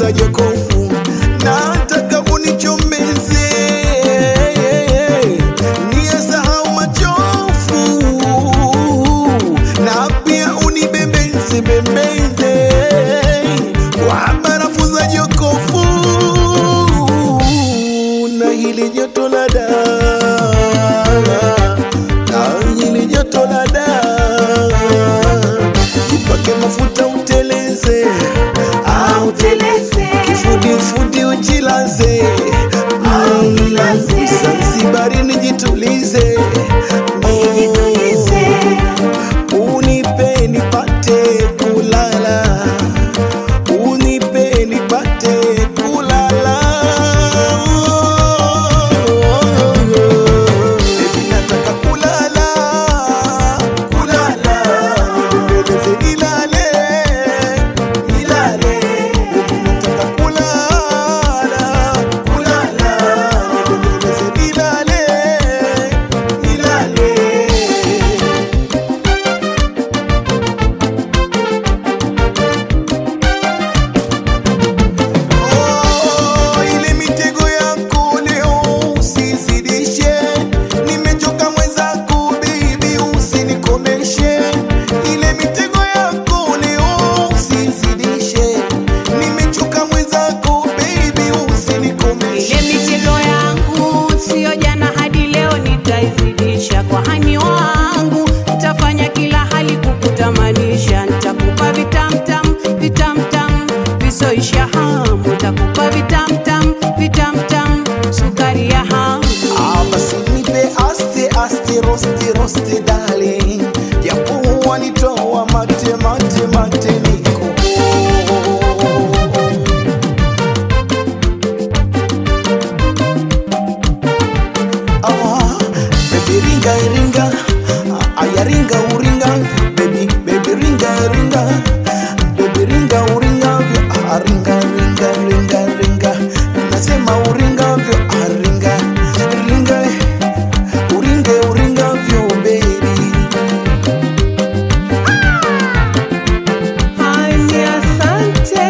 funga jokofu, nataka unichomeze niyasahau machofu, na pia unibembeze bembeze kwa barafu za jokofu na hili joto la daa na hili joto la daa jipake mafuta uteleze ah, uteleze kifudifudi ujilaze Mm, Zanzibari nijitulize Oh, unipe nipate kulala unipe nipate kulala Baby, nataka kulala kulala nibembeleze nilale nilale Baby, nataka kulala kulala nibembeleze nilale nilale Oh, ile mitego yako leo usizidishe, nimechoka mwenzako baby, usinikomeshe. Ile mitego yako leo usizidishe, nimechoka mwenzako baby, Ile usinikomeshe. mitego yangu sio jana hadi leo, nitaizidisha kwa hani wangu, nitafanya kila hali kukutamanisha, nitakupa vitamtam vitamtam visoisha hamu, nitakupa vitamtam vitamtam sukari ya hamu. Ah, basi nipe aste aste rosti rosti darling, japo wanitoa mate mate mate niko Ah, baby ringa ringa, ah, aya ringa uringa, baby baby ringa ringa, baby ringa uringa, ah, ringa ringa ringa ringa, nasema uringa vyo, ah, ringa ringa, uringe uringa vyo baby. Hani asante.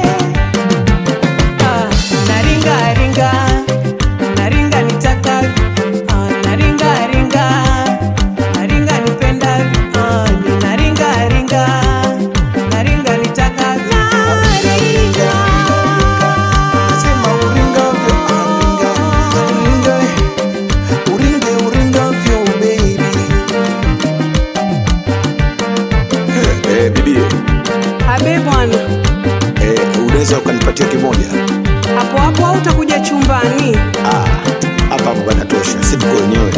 Ah, naringa ringa naringa nitaka ah, naringa ringa naringa nipenda ah, ni naringa ringa naringa nitaka naringa Nasema uringa vyo, ah, ringa ringa, uringe uringa vyo baby. Eh, bibi, abe bwana eh, unaweza ukanipatia kimoja? hapo hapo au utakuja chumbani Ah, hapa hapo panatosha, si tuko wenyewe.